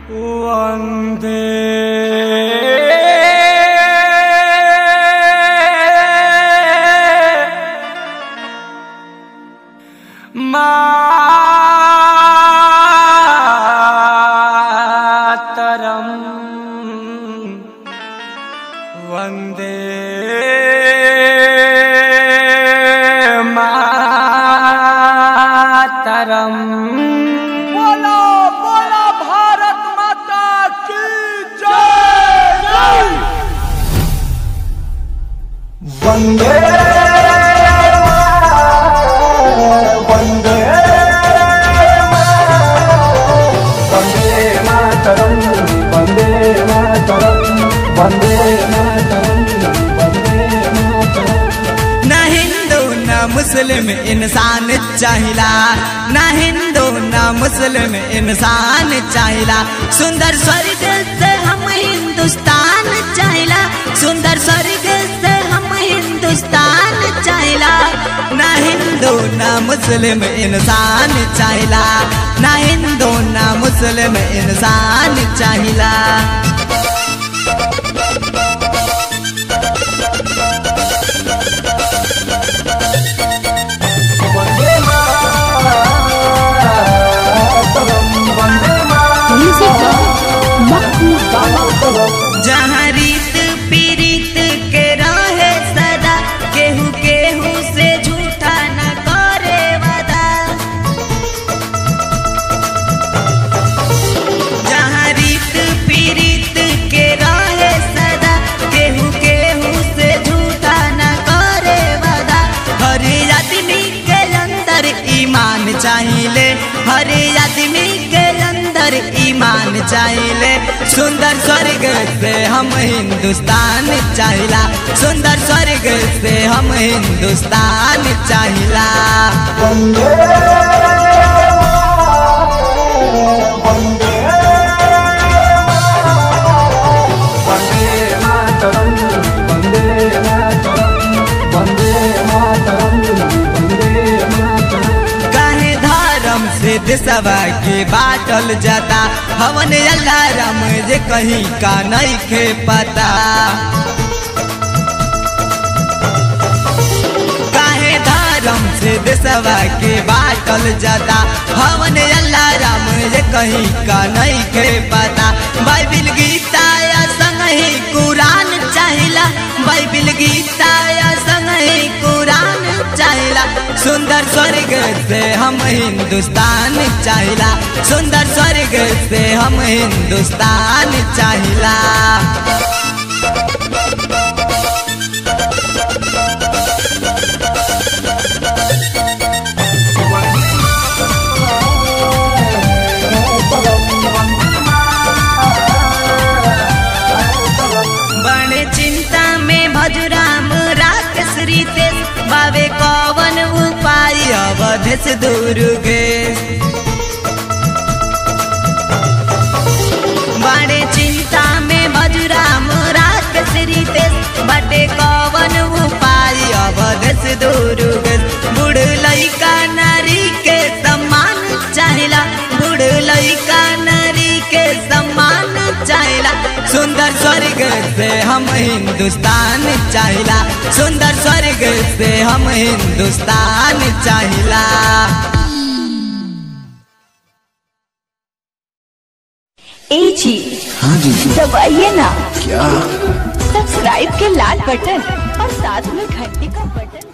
वन्दे मातरम् वन्दे मातरम् बोलो बोलो भारत माता की जय वन्दे वन्दे वन्दे मातरम् वन्दे मातरम् वन्दे मातरम् वन्दे मातरम् न हिंदू न मुस्लिम इंसान चाहिला न हिंदू न मुस्लिम इंसान चाहिला सुंदर स्वर्ग से हम हिंदुस्तान चाहिला सुंदर स्वर्ग से हम हिंदुस्तान चाहिला न हिंदू न मुस्लिम इंसान चाहिला न हिंदू न मुस्लिम इंसान चाहिला वन्दे मातरम् वन्दे Music by Mahmoud मातरम् जहाँ रीत पीरीत के रहे सदा केहू केहू से झूठा न करे वादा जहाँ रीत पीरीत के रहे सदा केहू केहू से झूठा न करे वादा हर आदमी के अंदर ईमान चाहिए हर आदमी के अंदर ईमान चाहिए सुंदर स्वर्ग से हम हिंदुस्तान चाहिला सुंदर स्वर्ग से हम हिंदुस्तान चाहिला वन्दे वन्दे वन्दे मातरम् वन्दे मातरम् वन्दे मातरम् वन्दे मातरम् काहे धर्म से देशवा के बाटल जाता हवन अल्लाह राम जे कहीं का नहीं खे पता काहे धर्म से देशवा के बाटल जाता हवन अल्लाह राम जे कहीं का नहीं खे पता बाइबिल गीता या संग ही कुरान चाहिला बाइबिल गीता या संग ही कुरान चाहिला सुंदर स्वर्ग से हम हिंदुस्तान चाहिला सुंदर स्वर्ग से हम हिंदुस्तान चाहिला बड़े चिंता में भजुराम राकेश रितेश बाबे कवन उपाय अवधेश दुर्गे बड़े चिंता में भजुराम राकेश रितेश बटे कवन उपाय अवधेश दुर्गे बूढ़ लइका नारी के सम्मान चाहिला बूढ़ लइका नारी के सम्मान चाहिला सुंदर स्वर्ग से हम हिंदुस्तान चाहिला सुंदर स्वर्ग से हम हिंदुस्तान चाहिला ए जी हाँ जी दबाइए ना क्या सब्सक्राइब के लाल बटन और साथ में घंटी का बटन